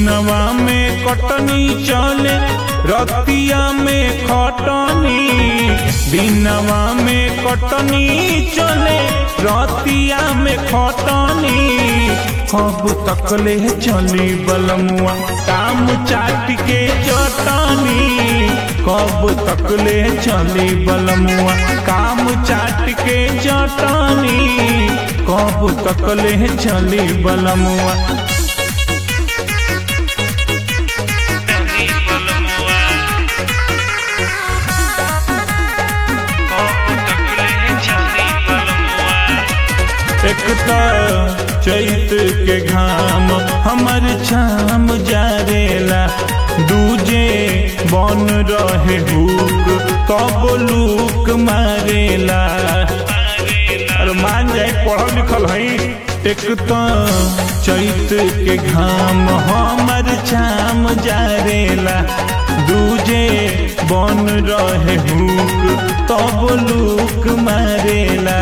दिनवा में कटनी चले रतिया में खटनी दिनवा में कटनी चले रतिया में खटनी कब तकले चली बलमुआ काम चाट के चटनी कब तकले चली बलमुआ काम चाट के चटनी कब तकले चली बलमुआ एक तो चैत के घाम हमर छाम जारेला दूजे बन रहे हुक कब लूक मारेला अरे मान जाए पढ़ल लिखल है एक तो चैत के घाम हमर छाम जारेला दूजे बन रहे हुक तब लूक मारेला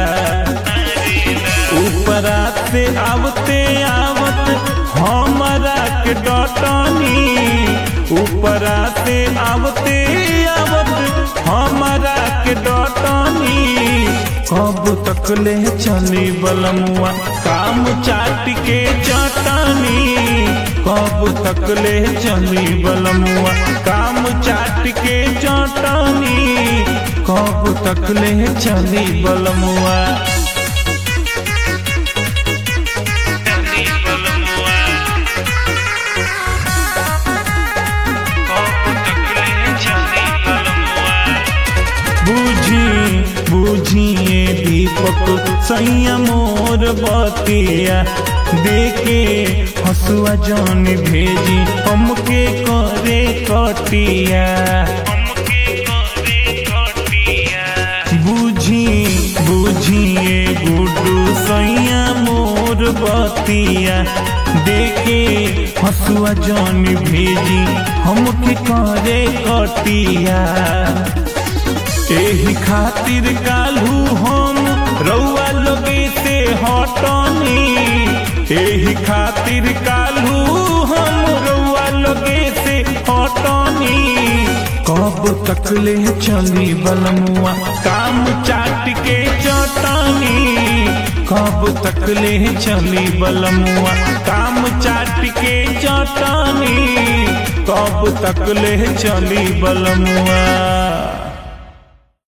ऊपरा से आवते आवत हमारा के डटनी ऊपरा से आवते आवत हमारा के डटनी कब तकले चली बलमुआ काम चाट के चटनी कब तकले चली बलमुआ काम चाट के चटनी कब तकले चली बलमुआ बुझी बुझिए दीपक सैया मोर बतिया देखे हसुआ जौन भेजी हमके करे कटिया बुझी बुझिए गुडू सैया मोर बतिया देखे हसुआ जौन भेजी हमके करे कटिया एही खातिर कालू हम रउआ लोगे से हटनी एही खातिर कालू हम रउआ लोगे से हटनी कब तकले चली बलमुआ काम चाट के चटनी कब तकले चली बलमुआ काम चाट के चटनी कब तकले चली बलमुआ